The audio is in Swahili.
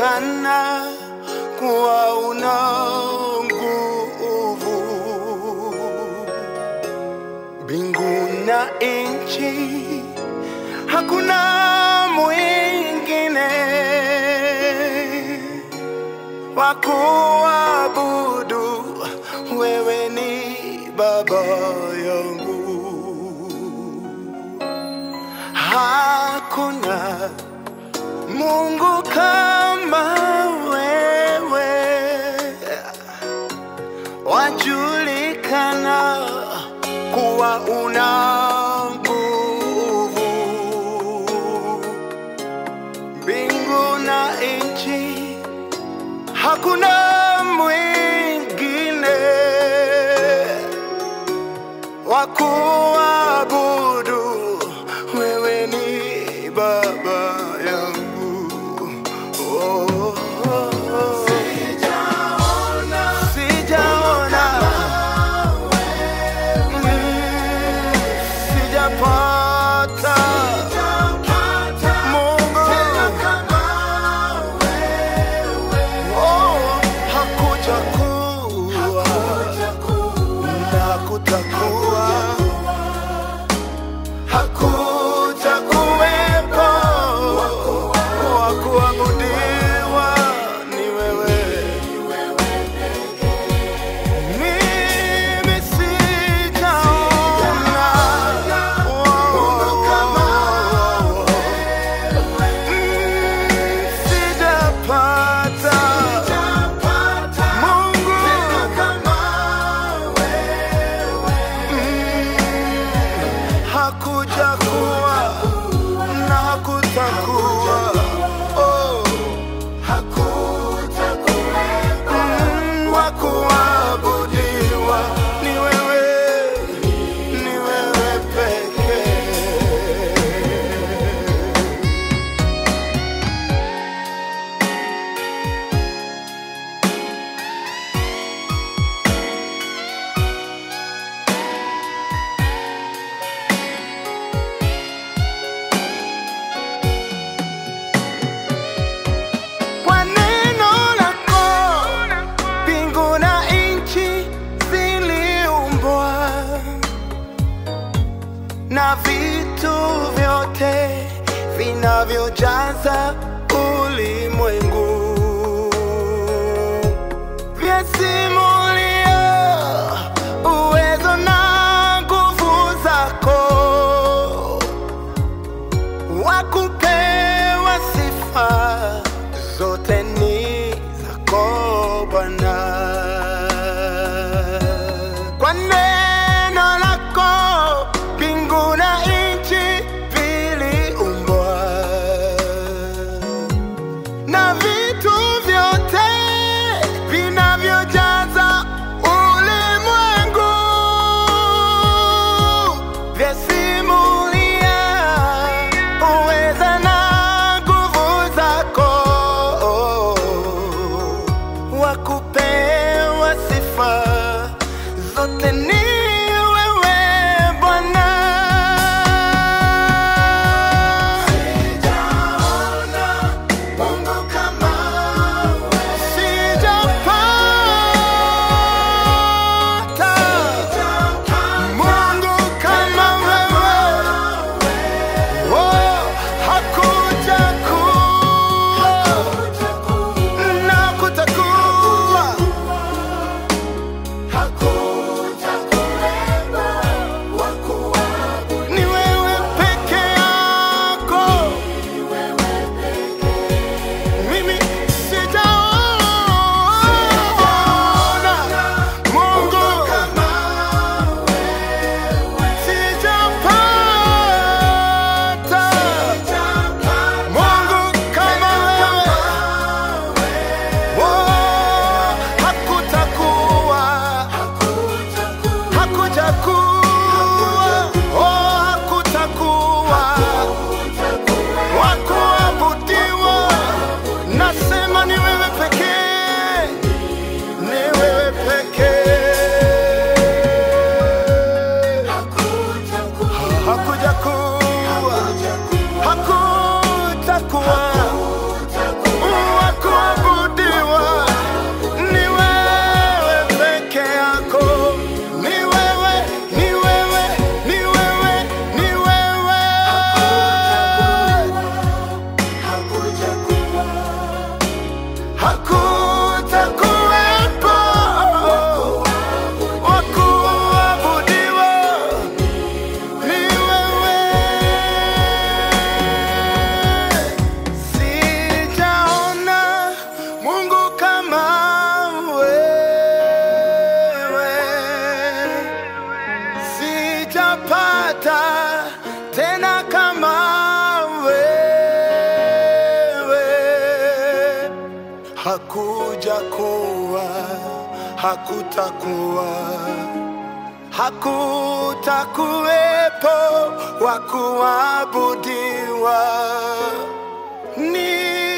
wajulikana kuwa una nguvu. Mbingu na nchi, hakuna mwingine wa kuabudu. Wewe ni Baba yangu, hakuna Mungu kama wewe, wajulikana kuwa una nguvu. Mbingu na nchi, hakuna mwingine wa kuabudu. Wewe ni Baba yangu. Oh, oh, oh. Sijaona Mm, sijapata Mungu Oh, hakuja kuwa na kutakuwa hakuja kuwepo wa kuabudiwa ni wewe mimi sijaona Mungu kama sijapata Mungu hakuja kuwa na hakutakuwa oh. Mm, wa kuabudiwa ni wewe, ni wewe pekee. Kwa neno lako mbingu na nchi ziliumbwa, na vitu vyote vinavyojaza ulimwengu vyasimulia uwezo na nguvu zako wakupewa sifa zote ni zako Bwana. Kwa neno lako mbingu na nchi viliumbwa, hakujakuwa, hakutakuwa, hakutakuwepo wa kuabudiwa. Ni